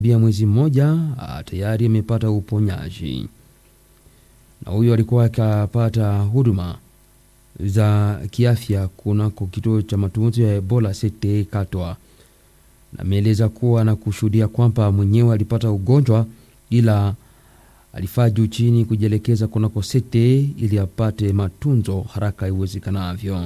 bia mwezi mmoja tayari amepata uponyaji, na huyo alikuwa akapata huduma za kiafya kunako kituo cha matunzo ya Ebola Sete Katwa, na ameeleza kuwa na kushuhudia kwamba mwenyewe alipata ugonjwa ila alifaa juu chini kujielekeza kunako Sete ili apate matunzo haraka iwezekanavyo,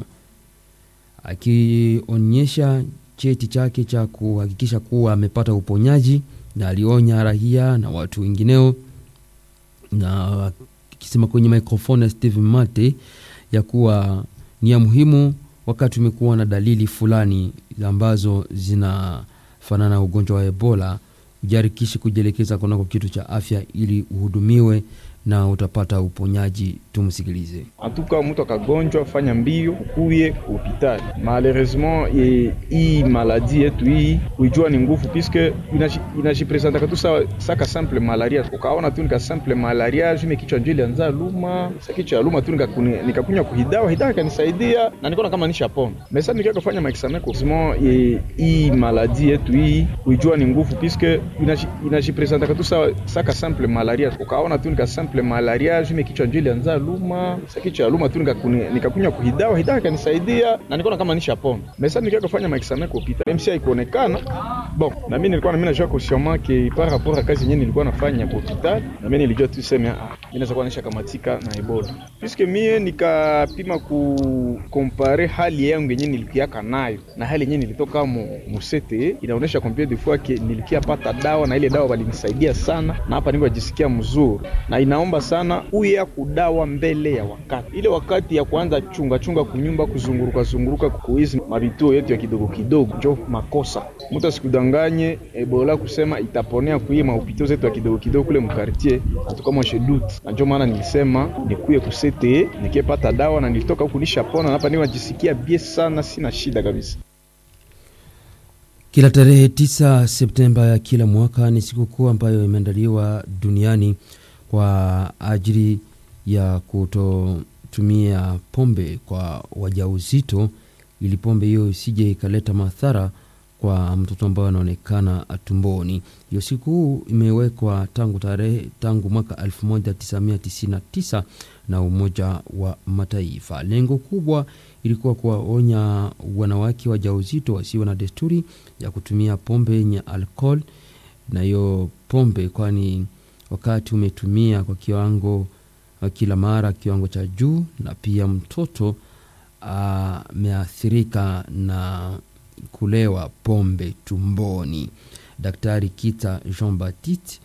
akionyesha cheti chake cha kuhakikisha kuwa amepata uponyaji, na alionya raia na watu wengineo, na akisema kwenye mikrofoni ya Steve Mate ya kuwa ni ya muhimu wakati umekuwa na dalili fulani ambazo zinafanana na ugonjwa wa Ebola, ujarikishi kujielekeza kunako kitu cha afya ili uhudumiwe na utapata uponyaji. Tumsikilize. Antuka mtu akagonjwa, fanya mbio ukuye hospitali. Malheureusement hii maladi yetu hii kuijua ni nguvu, puisque inajipresenta katu saka simple malaria. Ukaona tu nika simple malaria jume kichwa njili anza luma sa kichwa luma tu nikakunywa kuhidawa hidawa kanisaidia na nikaona kama nisha pona mesa nikia kufanya maexamen kwa hii maladi yetu hii kuijua ni nguvu, puisque inajipresenta katu saka simple malaria. Ukaona tu nika simple malaria jume kichwa njili anza luma sa kichwa luma tu nikakunywa kuhidawa hidawa kanisaidia na nikaona kama nisha pona mesa nikia kufanya maexamen kwa hospitali MC haikuonekana bon, na mimi nilikuwa na mimi najua kusema ke par rapport à kazi yenyewe nilikuwa nafanya kwa hospitali, na mimi nilijua tu sema ah, mimi naweza kuwa nisha kamatika na Ebola, puisque mie nikapima ku compare hali yangu yenyewe nilikiaka nayo na hali yenyewe nilitoka mu musete, inaonesha combien de fois ke nilikia pata dawa na ile dawa walinisaidia sana, na hapa niko jisikia mzuri, na inaomba sana uya kudawa mbele ya wakati, ile wakati ya kuanza chunga chunga kunyumba kuzunguruka zunguruka kuizi mavituo yetu ya kidogo kidogo, njo makosa mtu asikudanganye Ebola kusema itaponea kuiye mahopitao zetu ya kidogo kidogo kule mkartier atukama shedut, na ndio maana nilisema nikuye kusete nikipata dawa na nilitoka huku nishapona, hapa ni wajisikia bie sana, sina shida kabisa. Kila tarehe 9 Septemba ya kila mwaka ni sikukuu ambayo imeandaliwa duniani kwa ajili ya kutotumia pombe kwa wajauzito, ili pombe hiyo isije ikaleta madhara kwa mtoto ambaye anaonekana tumboni. Hiyo siku imewekwa tangu tarehe tangu mwaka 1999 na Umoja wa Mataifa. Lengo kubwa ilikuwa kuwaonya wanawake wajawazito wasiwe na desturi ya kutumia pombe yenye alcohol, na hiyo pombe, kwani wakati umetumia kwa kiwango kila mara kiwango cha juu, na pia mtoto ameathirika na kulewa pombe tumboni. Daktari Kita Jean Baptiste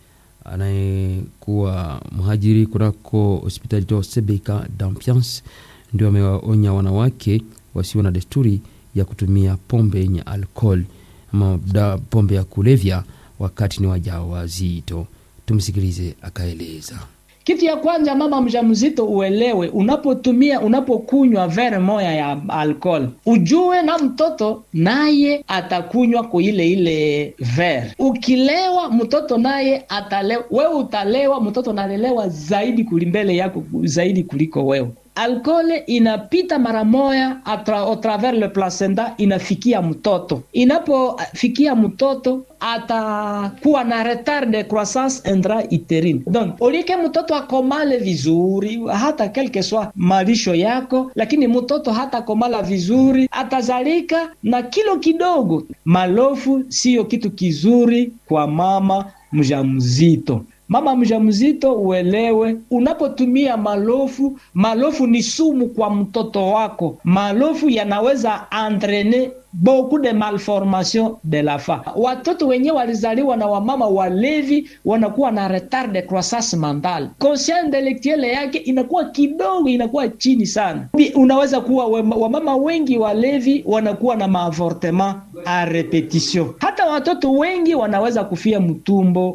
anayekuwa mhajiri kunako hospitali to Sebeka d'Ambiance ndio amewaonya wanawake wasio na desturi ya kutumia pombe yenye alcohol ama pombe ya kulevya wakati ni wajawazito. Tumsikilize akaeleza. Kitu ya kwanza, mama mjamzito uelewe, unapotumia unapokunywa vere moya ya alcohol, ujue na mtoto naye atakunywa kwa ile ile vere. Ukilewa mtoto naye atalewa, wewe utalewa, mtoto nalelewa zaidi kulimbele yako zaidi kuliko wewe. Alkole inapita mara moya au travers le placenta, inafikia mtoto. Inapofikia mtoto atakuwa na retard de croissance intra-uterine. Donc olike mtoto akomale vizuri, hata quelque soit malisho yako, lakini mtoto hata komala vizuri, atazalika na kilo kidogo. Malofu siyo kitu kizuri kwa mama mjamzito. Mama mjamzito uelewe, unapotumia malofu, malofu ni sumu kwa mtoto wako. Malofu yanaweza entraîner beaucoup de malformation de la femme. Watoto wenyewe walizaliwa na wamama walevi wanakuwa na retard de croissance mentale, conscience intellectuelle yake inakuwa kidogo, inakuwa chini sana. Unaweza kuwa wamama wengi walevi wanakuwa na maavortement a repetition. Hata watoto wengi wanaweza kufia mtumbo.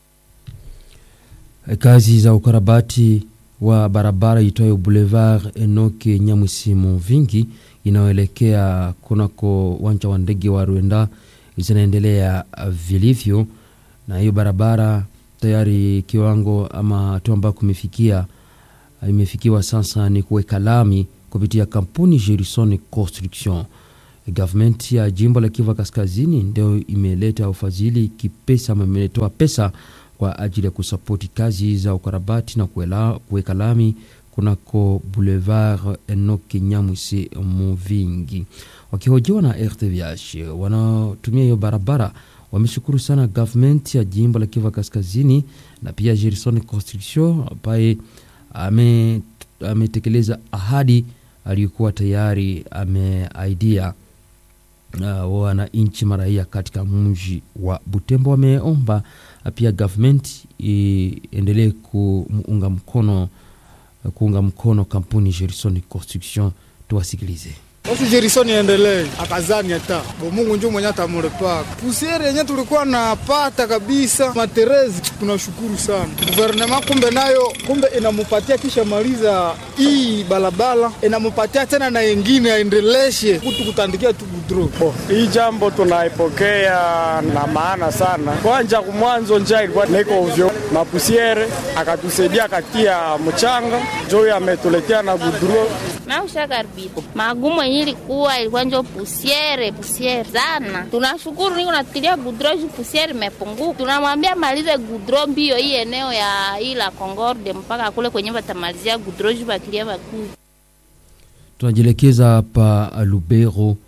Kazi za ukarabati wa barabara itwayo Boulevard Enoke Nyamwisi vingi inayoelekea kunako uwanja wa ndege wa Rwanda zinaendelea vilivyo, na hiyo barabara tayari kiwango ama hatua ambayo kumefikia imefikiwa sasa ni kuweka lami kupitia kampuni Gerson Construction Gavumenti ya jimbo la Kivu Kaskazini ndio imeleta ufadhili kipesa, ama imetoa pesa kwa ajili ya kusapoti kazi za ukarabati na kuweka lami kunako Boulevard Enoki Nyamwisi Muvingi. Wakihojiwa na RTVH wanaotumia hiyo barabara wameshukuru sana gavumenti ya jimbo la Kivu Kaskazini na pia Gerson Construction ambaye ametekeleza ahadi aliyokuwa tayari ameaidia uh, wananchi maraia katika mji wa Butembo. Wameomba pia gavumenti iendelee kuunga mkono kuunga mkono kampuni Gerson Construction. Tuwasikilize. Basi Jerison endelee akazani hata bo Mungu njoo mwenye atamurepaka pusiere yenye tulikuwa napata kabisa materezi. Tunashukuru sana guvernema, kumbe nayo kumbe inamupatia kisha maliza hii balabala inamupatia tena na yengine aendeleshe kutu kutandikia tu gudro. Bo, hii jambo tunaipokea na maana sana. Kwanja kumwanzo njia ilikuwa niko ovyo, mapusiere akatusaidia akatia mchanga njoo ametuletea na gudro naushakaribia magumu yenye ilikuwa ilikuwa njo pusiere pusiere sana. Tunashukuru niko natilia gudro ju pusiere imepunguka. Tunamwambia malize gudro mbio hii eneo ya ila Concorde mpaka kule kwenye batamalizia gudro ju bakilia bakuu. Tunajielekeza hapa Lubero.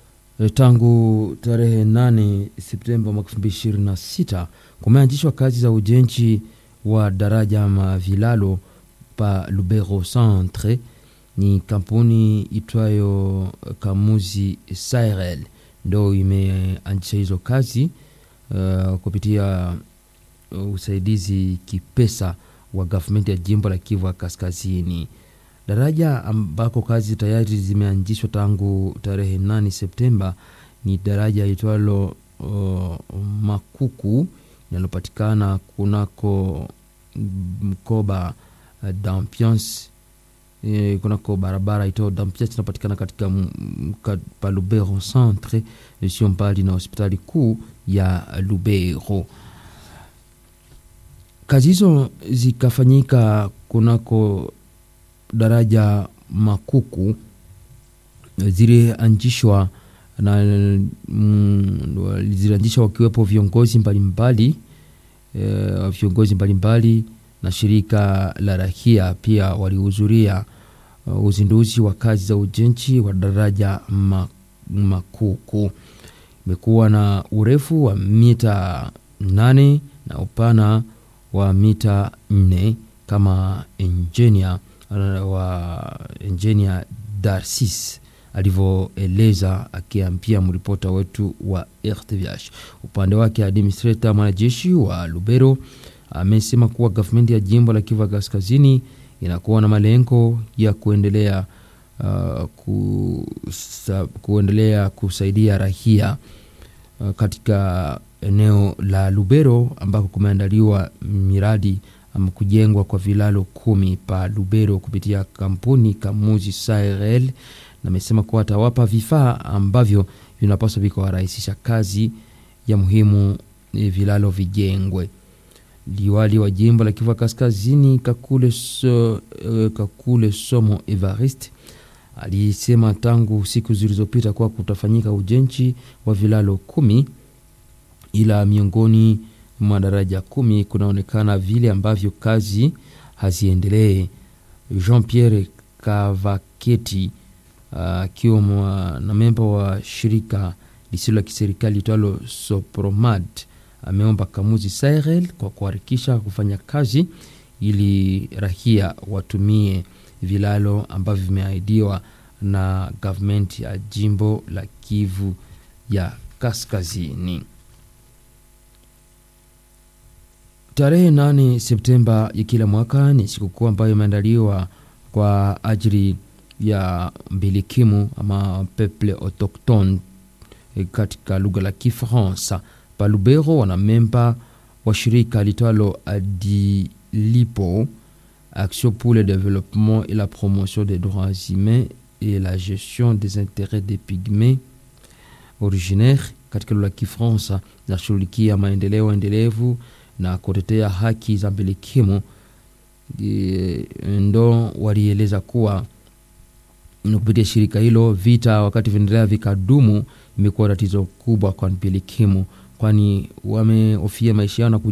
Tangu tarehe 8 Septemba mwaka 2026 kumeanzishwa kazi za ujenzi wa daraja mavilalo pa Lubero Centre ni kampuni itwayo Kamuzi Sahel ndo imeanzisha hizo kazi uh, kupitia usaidizi kipesa wa gavumenti ya jimbo la Kivu Kaskazini. Daraja ambako kazi tayari zimeanzishwa tangu tarehe 8 Septemba ni daraja itwalo uh, Makuku linalopatikana kunako mkoba uh, d'ambiance E, kunako barabara ito Dampia inapatikana katika pa Lubero centre sio mbali na hospitali kuu ya Lubero. Kazi hizo zikafanyika kunako daraja Makuku, zilianzishwa na mm, zilianzishwa wakiwepo viongozi mbalimbali e, viongozi mbalimbali na shirika la rahia pia walihudhuria uh, uzinduzi wa kazi za ujenzi wa daraja Makuku. Imekuwa na urefu wa mita nane na upana wa mita nne kama engineer wa engineer Darcis alivyoeleza akiambia mripota wetu wa RTVH. Upande wake administrator mwanajeshi wa Lubero amesema kuwa gavumenti ya jimbo la Kivu Kaskazini inakuwa na malengo ya kuendelea uh, kusa, kuendelea kusaidia rahia uh, katika eneo la Lubero ambako kumeandaliwa miradi ama kujengwa kwa vilalo kumi pa Lubero kupitia kampuni Kamuzi Sahel, na amesema kuwa atawapa vifaa ambavyo vinapaswa vikawarahisisha kazi ya muhimu vilalo vijengwe. Liwali wa jimbo la Kivu Kaskazini Kakule, so, uh, Kakule Somo Evariste alisema tangu siku zilizopita kuwa kutafanyika ujenzi wa vilalo kumi, ila miongoni mwa daraja kumi kunaonekana vile ambavyo kazi haziendelee. Jean Pierre Kavaketi akiwa uh, na memba wa shirika lisilo la kiserikali itwalo Sopromad ameomba Kamuzi Sahel kwa kuharakisha kufanya kazi ili rahia watumie vilalo ambavyo vimeahidiwa na gavumenti ya jimbo la Kivu ya Kaskazini. Tarehe 8 Septemba ya kila mwaka ni sikukuu ambayo imeandaliwa kwa ajili ya mbilikimu ama peuple autochtone katika lugha la Kifaransa. Palubero wana memba wa shirika litalo Adilipo, Action pour le développement et la promotion des droits humains et la gestion des intérêts des pygmées originaires, katika lugha la Kifaransa, nashughulikia maendeleo endelevu na kutetea haki za mbilikimu. Ndo walieleza kuwa na kupitia shirika hilo vita wakati vinaendelea vikadumu imekuwa tatizo kubwa kwa mbilikimu kwani wamehofia maisha yao na